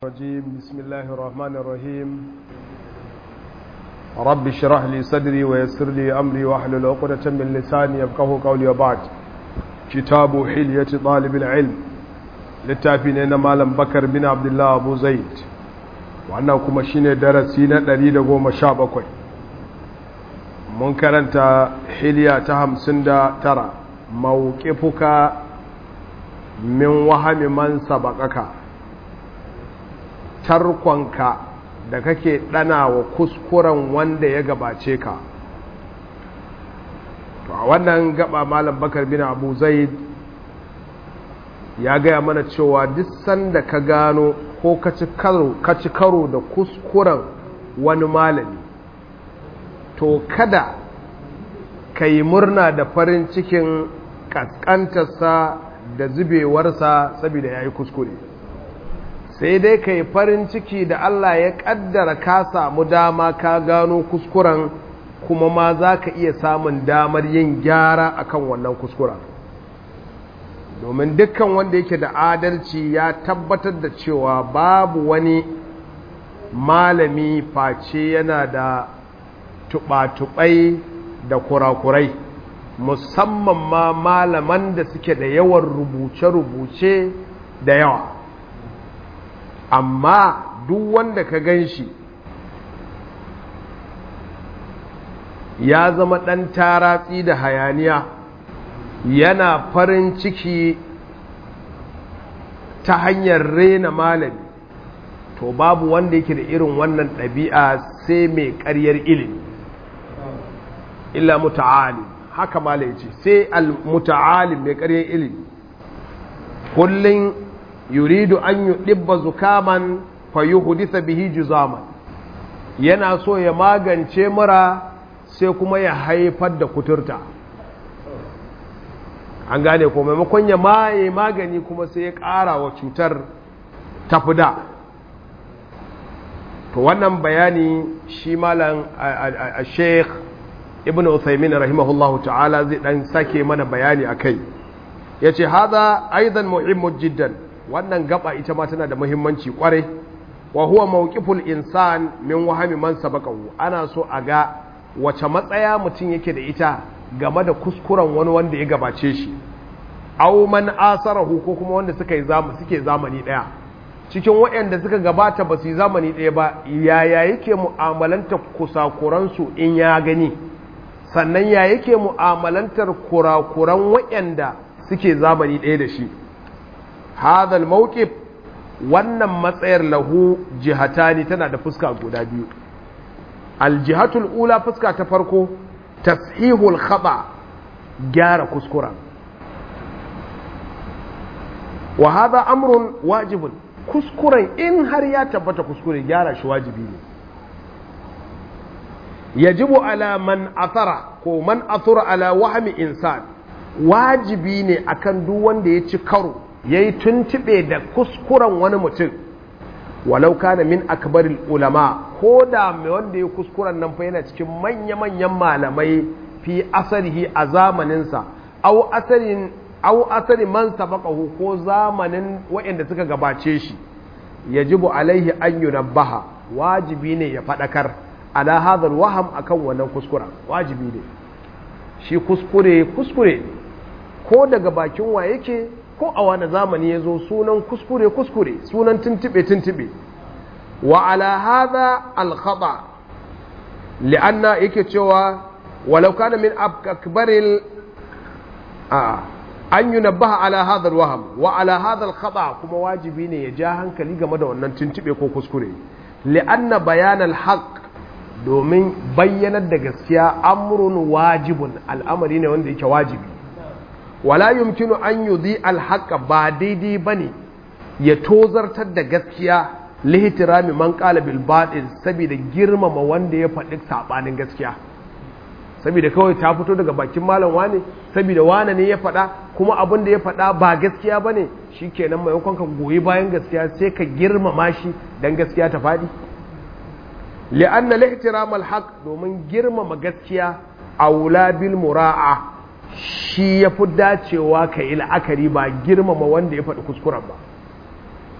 الرجيم بسم الله الرحمن الرحيم رب اشرح لي صدري ويسر لي أمري واحلل عقدة من لساني يفقه قولي وبعد كتاب حلية طالب العلم للتافين مالم بكر بن عبد الله أبو زيد وأنه كما شين درسينا دليل قوم شابكوي منكرا حلية تهم سندا ترى موقفك من وهم من سبقك tarkonka da kake ɗana wa kuskuren wanda ya gabace ka to a wannan gaba malam bakar bin abu zaid ya gaya mana cewa duk sanda ka gano ko ka ci karo da kuskuren wani malami to kada ka yi murna da farin cikin ƙasƙantarsa da zubewarsa saboda ya yi kuskure sai dai ka yi farin ciki da Allah ya ƙaddara ka samu dama ka gano kuskuren kuma ma za ka iya samun damar yin gyara akan wannan kuskuren domin dukkan wanda yake da adalci ya tabbatar da cewa babu wani malami face yana da tuɓa-tuɓai da kurakurai musamman ma malaman da suke da yawan rubuce-rubuce da yawa amma duk wanda ka gan shi ya zama ɗan taratsi da hayaniya yana farin ciki ta hanyar rena malami to babu wanda yake da irin wannan ɗabi'a sai mai ƙaryar ilimi illa muta'alim haka malai ce sai al-muta'alim mai ƙaryar ilimi kullum yuridu an yi ɗibba zukaman fayi hudisa bihi juzaman yana so ya magance mura sai kuma ya haifar da kuturta an gane ko maimakon ya maye magani kuma sai ya ƙara wa cutar tafida to wannan bayani shi malam a sheikh ibn uthaymin rahimahullahu ta'ala zai dan sake mana bayani a kai ya ce haza aidan muhimmin jiddan wannan gaba ita ma tana da muhimmanci kwarai wa huwa mawqiful insan min wahami man sabaqahu ana so a ga wace matsaya mutum yake da ita game da kuskuren wani wanda ya gabace shi aw man asarahu ko kuma wanda suka yi zamani suke zamani daya cikin waɗanda suka gabata ba su yi zamani daya ba yaya yake mu'amalanta kusakuran su in ya gani sannan ya yake mu'amalantar kurakuran waɗanda suke zamani daya da shi هذا الموقف wannan matsayar lahu jihatani tana da fuska guda biyu aljihatul ula fuska ta farko tashihul khata gyara kuskura wa hadha amrun wajibun kuskuren in har ya tabbata kuskure gyara shi wajibi ne yajibu ala man athara ko man athara ala wahmi insan wajibi ne akan duk wanda ya ci karo ya yi tuntube da kuskuren wani mutum walau kana min akbaril ulama ko da mai wanda ya kuskuren nan fa yana cikin manya-manyan malamai fi asarihi a zamaninsa au asarin au asarin man sabaqahu ko zamanin waɗanda suka gabace shi yajibu alaihi an yunabbaha wajibi ne ya fadakar ala hadhal waham akan wannan kuskura wajibi ne shi kuskure kuskure ko daga bakin wa yake ko a wani zamani ya zo sunan kuskure kuskure sunan tuntube tuntube wa ala hadha al khata li'anna yake cewa walau kana min akbaril a an yunabbaha ala hadha al wahm wa ala hadha al khata kuma wajibi ne ya ja hankali game da wannan tuntube ko kuskure li'anna bayan al haqq domin bayyanar da gaskiya amrun wajibun al'amari ne wanda yake wajibi wala yumkinu an yudhi alhaqa ba daidai bane ya tozartar da gaskiya lihtirami man qala bil batil saboda girmama wanda ya faɗi sabanin gaskiya saboda kawai ta fito daga bakin malam wane saboda wane ne ya faɗa kuma abin da ya faɗa ba gaskiya bane shikenan maimakon ka goyi bayan gaskiya sai ka girmama shi dan gaskiya ta faɗi li'anna lihtiram alhaq domin girmama gaskiya aula bil mura'a shi ya fi dacewa ka yi la'akari ba girmama wanda ya faɗi kuskuren ba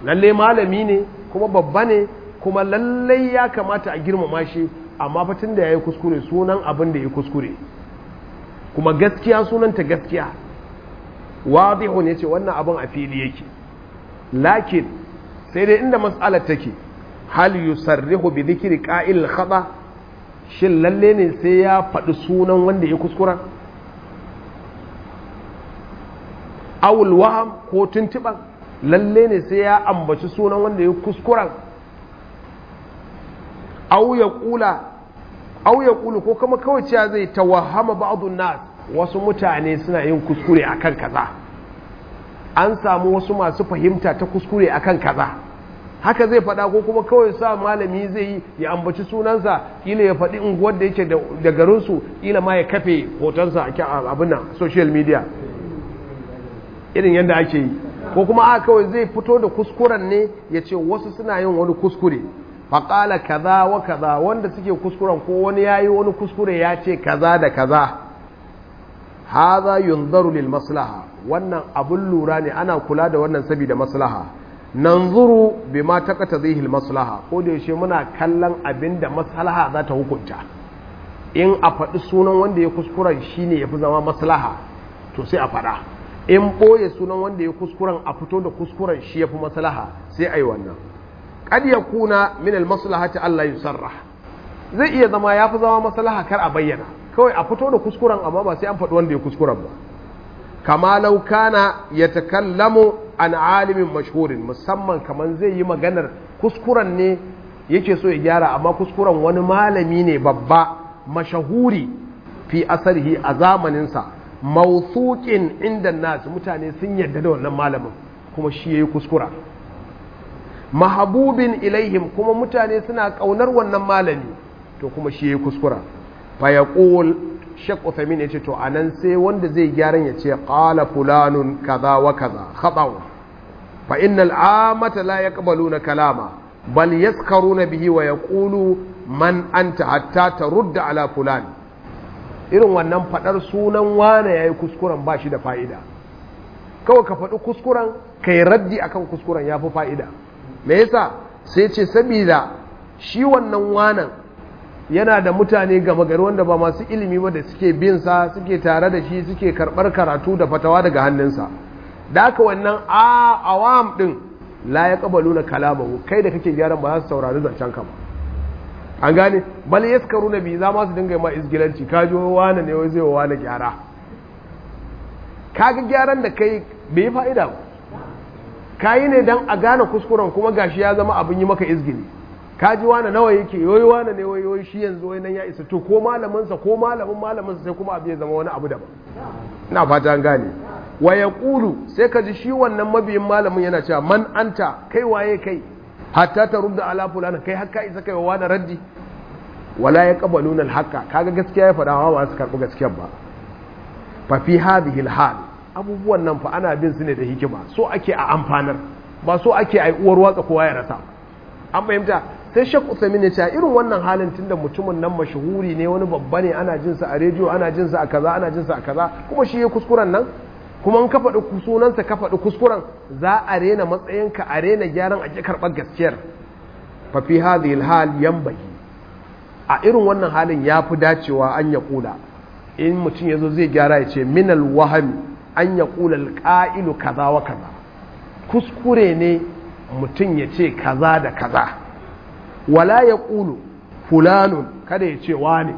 lalle malami ne kuma babba ne kuma lalle ya kamata a girmama shi amma fatin da ya yi kuskure sunan abin da ya kuskure kuma gaskiya sunanta gaskiya wadihu ne ce wannan abin a fili yake lakin sai dai inda matsalar take hal yusarrihu bi dhikri qa'il khata shin lalle ne sai ya faɗi sunan wanda ya kuskura awul waham ko tuntuban lalle ne sai ya ambaci sunan wanda ya kuskuran aw ya kula aw ya kulu ko kuma kawai cewa zai tawahama ba'dun nas wasu mutane suna yin kuskure akan kaza an samu wasu masu fahimta ta kuskure akan kaza haka zai faɗa ko kuma kawai sa malami zai yi ya ambaci sunansa kila ya faɗi unguwar da yake da garinsu kila ma ya kafe hotonsa a abin nan social media irin yadda ake yi ko kuma a kawai zai fito da kuskuren ne ya ce wasu suna yin wani kuskure faƙala kaza wa kaza wanda suke kuskuren ko wani ya yi wani kuskure ya ce kaza da kaza haza yunzaru lil maslaha wannan abun lura ne ana kula da wannan saboda maslaha nanzuru bima taqtadhihi al maslaha ko da yaushe muna kallon abin da maslaha za ta hukunta in a faɗi sunan wanda ya kuskuren shine yafi zama maslaha to sai a faɗa in ɓoye sunan wanda ya kuskuren a fito da kuskuren shi yafi maslaha sai a yi wannan kad yakuna min al maslahati Allah yusarrah zai iya zama yafi zama maslaha kar a bayyana kawai a fito da kuskuren amma ba sai an faɗi wanda ya kuskuren ba kama lau kana ya takallamu an alimin mashhurin musamman kaman zai yi maganar kuskuren ne yake so ya gyara amma kuskuren wani malami ne babba mashahuri fi asarhi a zamaninsa mausukin inda nasu mutane sun yarda da wannan malamin kuma shi ya yi kuskura mahabubin ilaihim kuma mutane suna ƙaunar wannan malami to kuma shi ya yi kuskura fayaqul shek Uthamin ya ce to anan sai wanda zai gyaran ya ce qala fulanun kaza wa kaza khata fa innal amata la yaqbaluna kalama bal yaskaruna bihi wa yaqulu man anta hatta tarudda ala fulan irin wannan fadar sunan wane yayi kuskuren ba shi da fa'ida kawai ka faɗi kuskuren kai raddi akan kuskuren yafi fa'ida me yasa sai ce saboda shi wannan wanan yana da mutane gama gari wanda ba masu ilimi ba da suke bin sa suke tare da shi suke karɓar karatu da fatawa daga hannunsa da aka wannan a awam din la ya kabalu na kalamahu kai da kake gyaran ba za su saurari zancen ka ba an gane bal yaskaru na bi za ma su dinga ma izgilanci ka ji wani ne wai zai wani gyara kaga gyaran da kai bai fa'ida ba kayi ne dan a gane kuskuren kuma gashi ya zama abin yi maka izgili ka ji wani nawa yake yoyi wani ne yoyi shi yanzu wai nan ya isa to ko malaminsa ko malamin malaminsa sai kuma abu ya zama wani abu daban ina fata an gane wa ya ƙulu sai ka ji shi wannan mabiyin malamin yana cewa man anta kai waye kai hatta ta rudda ala fulana kai hakka isa kai wa wani raddi wala ya qabaluna al-haqqa kaga gaskiya ya faɗa ba su karɓi gaskiyar ba fa fi hadhihi al-hal abubuwan nan fa ana bin su ne da hikima so ake a amfanar ba so ake a uwar watsa kowa ya rasa an fahimta sai shek usamin ya ce irin wannan halin tunda mutumin nan mashahuri ne wani babba ne ana jin sa a rediyo ana jin sa a kaza ana jin sa a kaza kuma shi ya kuskuren nan kuma in ka faɗi sunansa ka faɗi kuskuren za a rena matsayinka a rena gyaran a ƙi karɓar gaskiyar fa fi hadhihi alhal yanbaghi a irin wannan halin ya fi dacewa an ya kula in mutum ya zo zai gyara ya ce minal wahami an ya kula alƙa'ilu kaza wa kaza kuskure ne mutum ya ce kaza da kaza wala ya ƙulu fulanun kada ya ce wane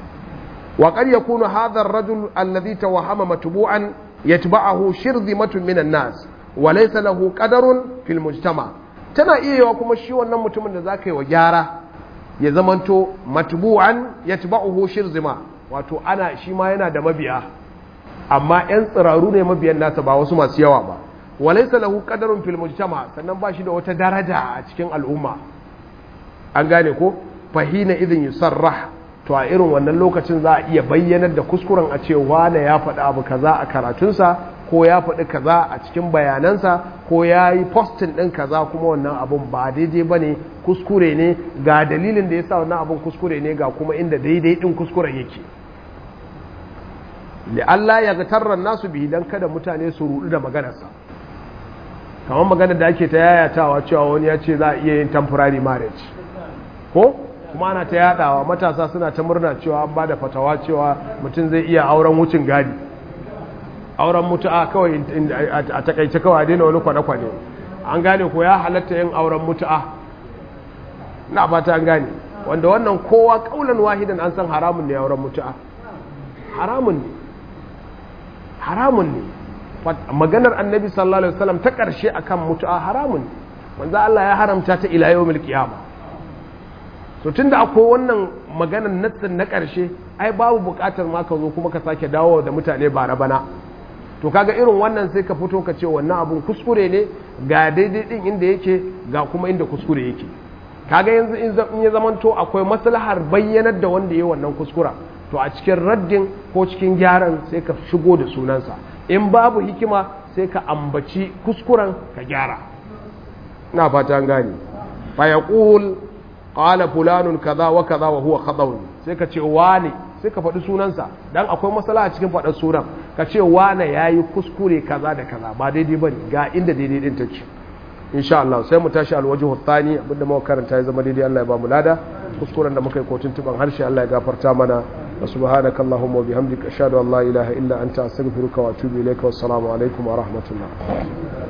waƙar ya kuna hadar rajul allazi ta wahama matubu'an ya tuba'ahu shirzimatun minan nas wa laysa lahu qadarun fil mujtama tana iya yawa kuma shi wannan mutumin da zaka yi wa gyara ya zamanto matbu'an yatba'uhu shirzima wato ana shi ma yana da mabiya amma yan tsiraru ne mabiyan nasa ba wasu masu yawa ba walaysa lahu qadarun fil mujtama sannan ba shi da wata daraja a cikin al'umma an gane ko fahina idin yusarrah to a irin wannan lokacin za a iya bayyanar da kuskuren a ce wane ya faɗi abu kaza a karatunsa ko ya faɗi kaza a cikin bayanansa ko ya yi postin ɗin kaza kuma wannan abun ba daidai ba ne kuskure ne ga dalilin da ya sa wannan abun kuskure ne ga kuma inda daidai ɗin kuskuren yake Allah ya ga tarran nasu bihi don kada mutane su rudu da maganarsa kamar magana da ake ta yayatawa cewa wani ya ce za a iya yin temporary marriage ko kuma ana ta yadawa matasa suna ta murna cewa an ba da fatawa cewa mutum zai iya auren wucin gadi auren mutu'a kawai a takaice kawai a daina wani kwane-kwane an gane ko ya halatta yin auren mutu'a na fata an gane wanda wannan kowa kaulan wahidan an san haramun ne auren mutu'a haramun ne haramun ne maganar annabi sallallahu alaihi wasallam ta karshe akan mutu'a haramun ne manzo Allah ya haramta ta ila yawmil qiyama to tunda akwai wannan maganar nassin na karshe ai babu bukatar ma ka zo kuma ka sake dawo da mutane bara bana to kaga irin wannan sai ka fito ka ce wannan abun kuskure ne ga daidai din inda yake ga kuma inda kuskure yake kaga yanzu in ya zamanto akwai maslahar bayyanar da wanda ya wannan kuskura to a cikin raddin ko cikin gyaran sai ka shigo da sunansa in babu hikima sai ka ambaci kuskuren ka gyara na fata an gane fa yaqul qala fulanun kaza wa kaza wa huwa khadawun sai ka ce wane sai ka faɗi sunansa dan akwai matsala a cikin faɗar sunan ka ce wane yayi kuskure kaza da kaza ba daidai bane ga inda daidai din take insha Allah sai mu tashi alwajhu thani abinda muka karanta ya zama daidai Allah ya ba mu lada kuskuren da muka yi kotun tuban harshe Allah ya gafarta mana wa subhanaka allahumma wa bihamdika ashhadu an la ilaha illa anta astaghfiruka wa atubu ilayka wassalamu alaikum wa rahmatullah